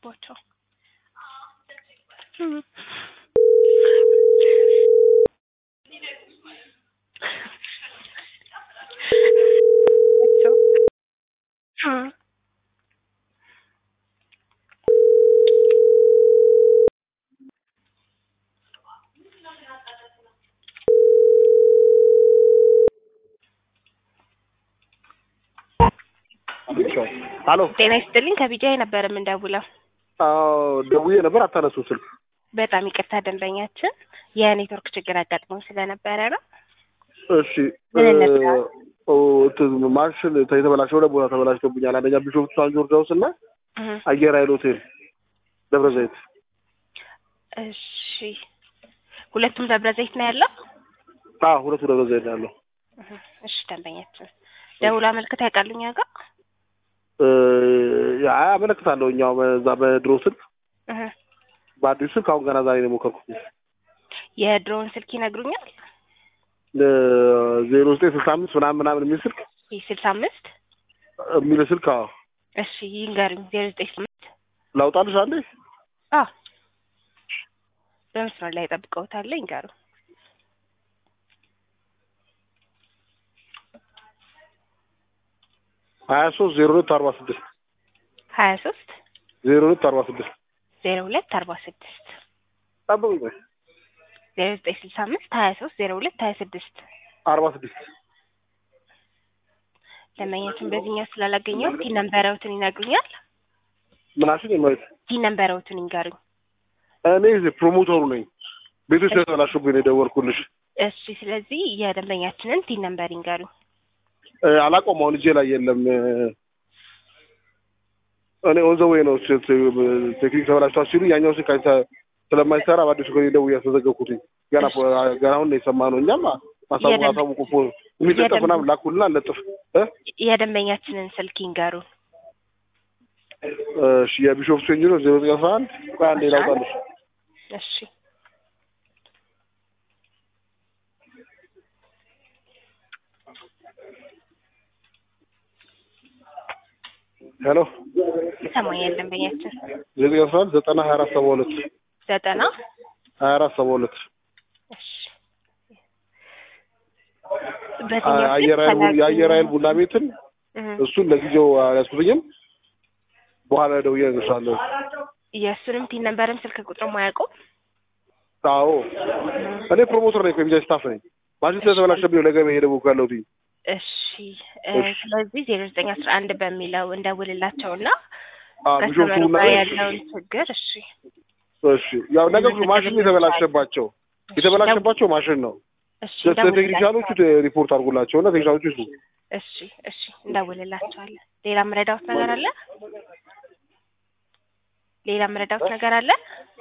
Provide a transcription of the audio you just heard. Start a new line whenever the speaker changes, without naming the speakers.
አለባቸው።
አሎ
ጤና ይስጥልኝ ከቢጃይ ነበር የምንደውለው።
አዎ ደውዬ ነበር አታነሱ ስልክ።
በጣም ይቅርታ ደንበኛችን የኔትወርክ ችግር አጋጥሞን ስለነበረ ነው።
እሺ
ምን እንርዳ?
ኦ እንትን ማሽን የተበላሸ ሁለት ቦታ ተበላሽቶብኛል። አንደኛ ቢሾፍቱ ሳን ጆርጅ ሃውስ እና
እህ፣
አየር ኃይል ሆቴል ደብረ ዘይት።
እሺ ሁለቱም ደብረ ዘይት ነው ያለው።
አዎ ሁለቱ ደብረ ዘይት ነው ያለው።
እህ፣ እሺ ደንበኛችን ደውሎ አመልክታ ያውቃሉ እኛ ጋር?
እ ያ አመለክታለሁ እኛው በዛ በድሮ ስልክ
እህ፣
በአዲሱ ስልክ አሁን ገና ዛሬ ነው የሞከርኩት።
የድሮውን ስልክ ይነግሩኛል?
ዜሮ ዘጠኝ ስልሳ አምስት ምናምን ምናምን የሚል ስልክ
ይህ ስልሳ አምስት
የሚል ስልክ አዎ
እሺ ይንገሩኝ። ዜሮ ዘጠኝ ስምንት
ላውጣልሽ አንዴ
አዎ በመስመር ላይ ጠብቀውታል። ይንገሩ።
ሀያ ሶስት ዜሮ ሁለት አርባ ስድስት
ሀያ ሶስት
ዜሮ ሁለት አርባ ስድስት
ዜሮ ሁለት አርባ ስድስት
ጠብቁኝ ቆይ
ዜሮ ዘጠኝ ስልሳ አምስት ሀያ ሶስት ዜሮ ሁለት ሀያ ስድስት
አርባ ስድስት
ደንበኛችን በዚህኛው ስላላገኘው ቲን ነንበረውትን ይነግሩኛል?
ምናሽን የማየት
ቲን ነንበረውትን ይንገሩኝ።
እኔ እዚህ ፕሮሞተሩ ነኝ። ቤቶች ስለተበላሹብኝ ነው የደወልኩልሽ።
እሺ ስለዚህ የደንበኛችንን ቲን ነንበር ይንገሩኝ።
እ አላውቀውም አሁን እጄ ላይ የለም። እ እኔ ኦን ዘ ዌይ ነው ስ- ስ- ቴክኒክ ተበላሽቷል ሲሉ ያኛው ስልክ አይተ- ስለማይሰራ በአዲሱ ከ ደውዬ ያስመዘገብኩትኝ ገና ፖ- ገና አሁን ነው የሰማነው። እኛም አሳቡ
የደንብ-
አሳውቁ ፖ- የሚለጠፍ
የደንብ-
ምናምን ላኩልና ለጥፍ እ
የደንበኛችንን ስልክ ይንገሩን።
እሺ የቢሾፍቱ ኢንጂነር ዜሮ ዘጠኝ አስራ አንድ ቆይ አንዴ ላውጣልሽ።
እሺ
ሄሎ
ይሰማኛል ደንበኛችን
ዜሮ ዘጠኝ አስራ አንድ ዘጠና ሀያ አራት ሰባ ሁለት
ዘጠና
ሀያ አራት ሰባ ሁለት
እሺ በዚህኛው
አየር ኃይል ቡ- የአየር ኃይል ቡና ቤትን
እህ፣
እሱን ለጊዜው አልያዝኩትኝም። በኋላ ደውዬ እነግርሻለሁ።
የእሱንም ቲን ነንበርም ስልክ ቁጥርም አያውቁም።
አዎ እኔ ፕሮሞተር ነኝ፣ የሚዲያ ስታፍ ነኝ። ማሽን ስለተበላሸብኝ ነው ለገበያ የደወልኩ ያለሁት።
እሺ እ፣ ስለዚህ ዜሮ ዘጠኝ አስራ አንድ በሚለው እንደውልላቸውና
አዎ ቢሾፍቱ
ከስተመሩ
ቡና
ጋር
ቤት
ያለውን ችግር እሺ
እሺ፣ ያው ነገሩ ማሽን የተበላሸባቸው የተበላሸባቸው ማሽን ነው።
እሺ
ለቴክኒሻኖቹ ሪፖርት አድርጉላቸው እና ቴክኒሻኖቹ ይስሩ።
እሺ እሺ እንደውልላቸዋለን። ሌላ ምረዳውት ነገር አለ? ሌላ ምረዳውት ነገር አለ?